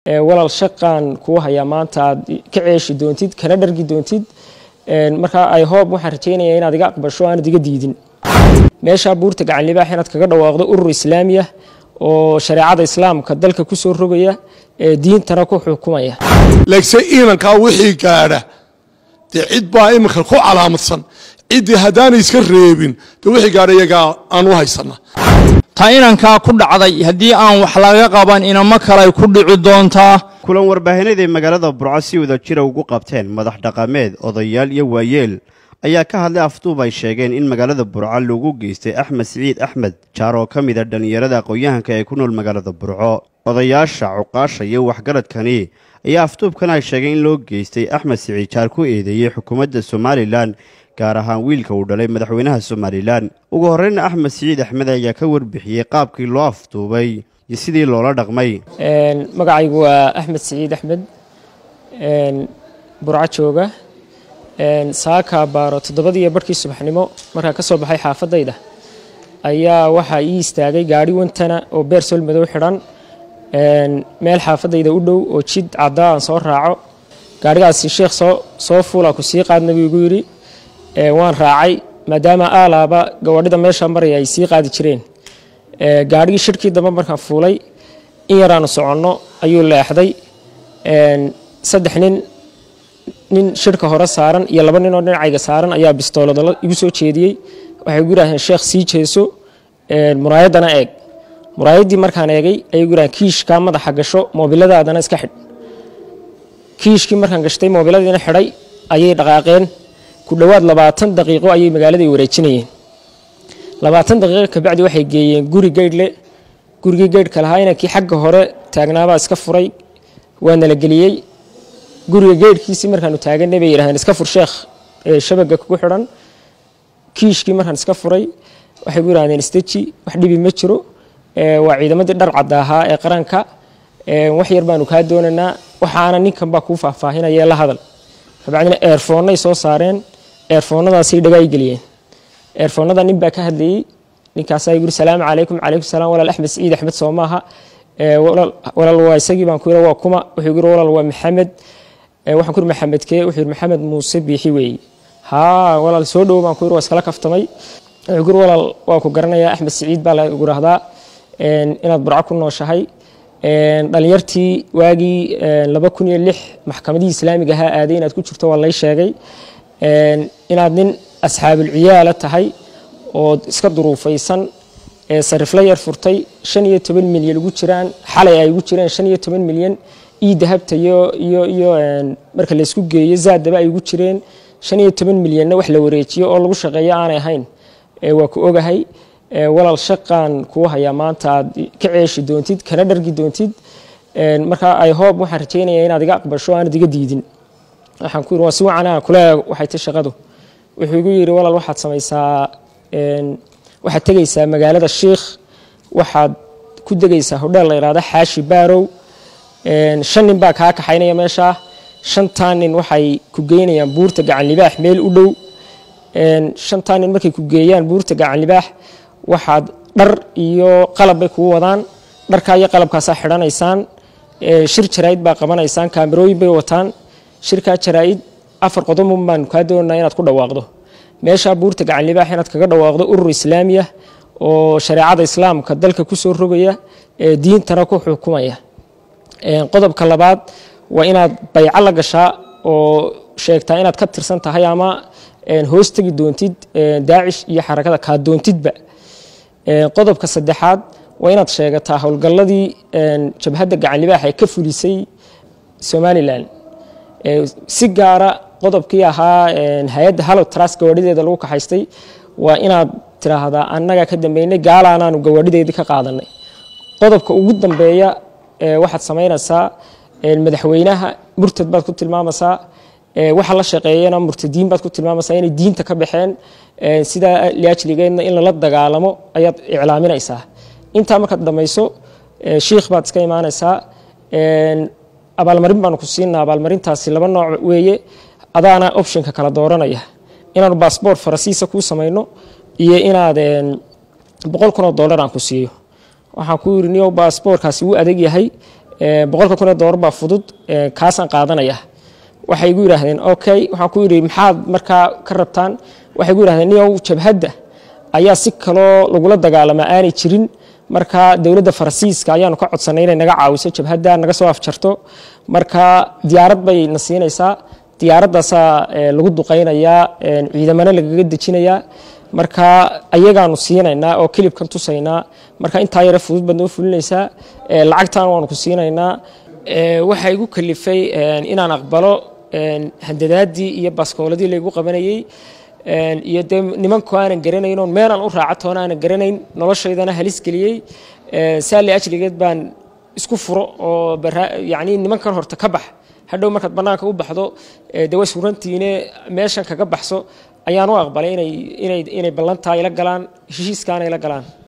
walaal shaqaan kuu hayaa maanta aad ka ceeshi doontid kana dhargi doontid markaa ay hoob waxaan rajeynaya inaad iga aqbasho aanad iga diidin meeshaa buurta gacan libaax inaad kaga dhawaaqdo urur islaamiya oo shareecada islaamka dalka ku soo rogaya ee diintana ku xukumaya laakiinse inankaa wixii gaadha dee cid baa iminka ku calaamadsan ciddii haddaanay iska reebin dee wixii gaadha iyagaa aan u haysana ta inankaa ku dhacday haddii aan wax laga qaban inamo kale ku dhici doontaa kulan warbaahineeday magaalada burco si wada jira ugu qabteen madax dhaqameed odayaal iyo waayeel ayaa ka hadlay afduub ay sheegeen in magaalada burco lagu geystay axmed siciid axmed jaar oo ka mid a dhallinyarada aqoon-yahanka ee ku nool magaalada burco odayaasha cuqaasha iyo waxgaradkani ayaa afduubkan ay sheegeen in loo geystay axmed siciid jaar ku eedeeyey xukuumadda somalilan gaar ahaan wiilka uu dhalay madaxweynaha somalilan ugu horreyna axmed siciid axmed ayaa ka warbixiyey qaabkii loo afduubay iyo sidii loola dhaqmay magacaygu waa axmed siciid axmed burco jooga saaka baaro toddobadiiyo barhkii subaxnimo markaa ka soo baxay xaafadayda ayaa waxaa ii istaagay gaari wantana oo beer sol madow xidhan meel xaafadayda u dhow oo jid caddaa aan soo raaco gaarigaasi sheekh soo soo fuula ku sii qaadna buu igu yidhi waan raacay maadaama aalaaba gawadhida meesha maraya ay sii qaadi jireen gaarhigii shirhkii dambe markaan fuulay in yaraanu soconno ayuu leexday saddex nin nin shirhka hore saaran iyo laba nin oo dhinacayga saaran ayaa bistoolada igu soo jeediyey waxay igu yidhahdeen sheekh sii jeeso muraayaddana eeg muraayaddii markaan eegay ayay igu yidhahdeen kiishkaa madaxa gasho moobiladaadana iska xidh kiishkii markaan gashtay moobiladiina xidhay ayay dhaqaaqeen ku dhowaad labaatan daqiiqo ayay magaaladay wareejinayeen labaatan daqiiqo kabacdi waxay geeyeen guri geydhle gurigii geydhka lahaa inankii xagga hore taagnaabaa iska furay waa nala geliyey guriga geydhkiisii markaanu taaganay bay yidhahdeen iska fur sheekh shabaga kugu xidhan kiishkii markaan iska furay waxay gu yidhahdeen isteji wax dhibi ma jiro waa ciidamadii dhar cadda ahaa ee qaranka wax yar baanu kaa doonaynaa waxaana ninkan baa kuu faahfaahinaya la hadal kabacdina eerfoonnay soo saareen eerfoonnadaasay dhagaay geliyeen eerfoonnada nin baa ka hadlayey ninkaasaa yuri salaamu calaykum calaykum salaam walaal axmed siciid axmed soo maaha walaal waa isagii baan ku yiri waa kuma wuxuu yiri walaal waa maxamed waxaan ku yiri maxamed kee wuxuu yiri maxamed muuse biixi weeye haa walaal soo dhowo baan ku yiri waa iskala kaftamay wuxuu yiri walaal waa ku garanayaa axmed siciid baa la gurahdaa inaad burco ku nooshahay dhalinyartii waagii laba kun iyo lix maxkamadihii islaamiga ahaa aaday inaad ku jirto waa lay sheegay inaad nin asxaabulciyaala tahay oo iska duruufaysan sarifla yar furtay shan iyo toban milyan ugu jiraan xalay ay ugu jireen shan iyo toban milyan ii dahabta iyo iyo iyo marka laysku geeyo zaadaba ay ugu jireen shan iyo toban milyanna wax la wareejiyo oo lagu shaqeeyo aanay ahayn waa ku ogahay walaal shaqaan kuu hayaa maanta aad ka ceeshi doontid kana dhargi doontid markaa ay hoob waxaan rajeynaya inaad iga aqbasho aanad iga diidin waxaan ku yiri waa si wacan aan kule waxay ta shaqadu wuxuu igu yidhi walaal waxaad samaysaa waxaad tegaysaa magaalada shiikh waxaad ku degaysaa hodheel la yidhahda xaashi baarow shan nin baa kaa kaxaynaya meeshaa shantaa nin waxay ku geynayaan buurta gacan libaax meel u dhow shantaa nin markay ku geeyaan buurta gacan libaax waxaad dhar iyo qalab bay kugu wadaan dharkaa iyo qalabkaasaa xidhanaysaan shir jaraa'id baa qabanaysaan kaamirooyin bay wataan shirkaa jaraa'id afar qodobun baan kaa doonaa inaad ku dhawaaqdo meeshaa buurta gacan libaax inaad kaga dhawaaqdo urur islaamiya oo shareecada islaamka dalka ku soo rogaya ee diintana ku xukumaya qodobka labaad waa inaad bayco la gashaa oo sheegtaa inaad ka tirsan tahay ama hoos tegi doontid daacish iyo xarakada kaa doontidba qodobka saddexaad waa inaad sheegataa howlgalladii jabhadda gacan libaax ee ka fulisay somalilan si gaara qodobkii ahaa hay-adda hallow trust gawaadhideeda lagu kaxaystay waa inaad tiraahdaa annaga ka dambeynay gaalaanaanu gawaadhideedii ka qaadanay qodobka ugu dambeeya waxaad samaynaysaa madaxweynaha murtad baad ku tilmaamaysaa waxa la shaqeeyana murtadiin baad ku tilmaamaysaa inay diinta ka baxeen sidaa liajligeedna in lala dagaalamo ayaad iclaaminaysaa intaa markaad dhamayso shiikh baad iska imaanaysaa abaalmarin baanu ku siinaa abaalmarintaasi laba nooc weeye adaana optionka kala dooranaya inaanu baasboort farasiisa kuu samayno iyo inaad boqol kun oo dollar aan ku siiyo waxaan ku yiri niyow baasboorkaasi wuu adag yahay boqolka kun ee doolar baa fudud kaasaan qaadanaya waxay igu yidhaahdeen okay waxaan ku yidhi maxaad markaa ka rabtaan waxay igu yidhahdeen niyow jabhadda ayaa si kaloo lagula dagaalamaa aanay jirin marka dowladda faransiiska ayaanu ka codsanay inay naga caawiso jabhadda naga soo afjarto marka diyaarad bay na siinaysaa diyaaradaasaa lagu duqaynayaa ciidamana lagaga dejinayaa marka ayagaanu siinaynaa oo kilibkan tusaynaa marka intaa yare fudud baad noo fulinaysaa lacagtan waanu ku siinaynaa waxaa igu kalifay inaan aqbalo handadaadii iyo baskooladii laygu qabanayey iyo dee nimanku aanan garanayn oon meelaan u raaca toona aanan garanayn noloshaydana halis geliyey saali ajligeed baan isku furo oo yani nimankan horta ka bax hadhow markaad bannaanka u baxdo dee way surantiine meeshan kaga baxso ayaan u aqbalay inay inay inay ballantaa ila galaan heshiiskaana ila galaan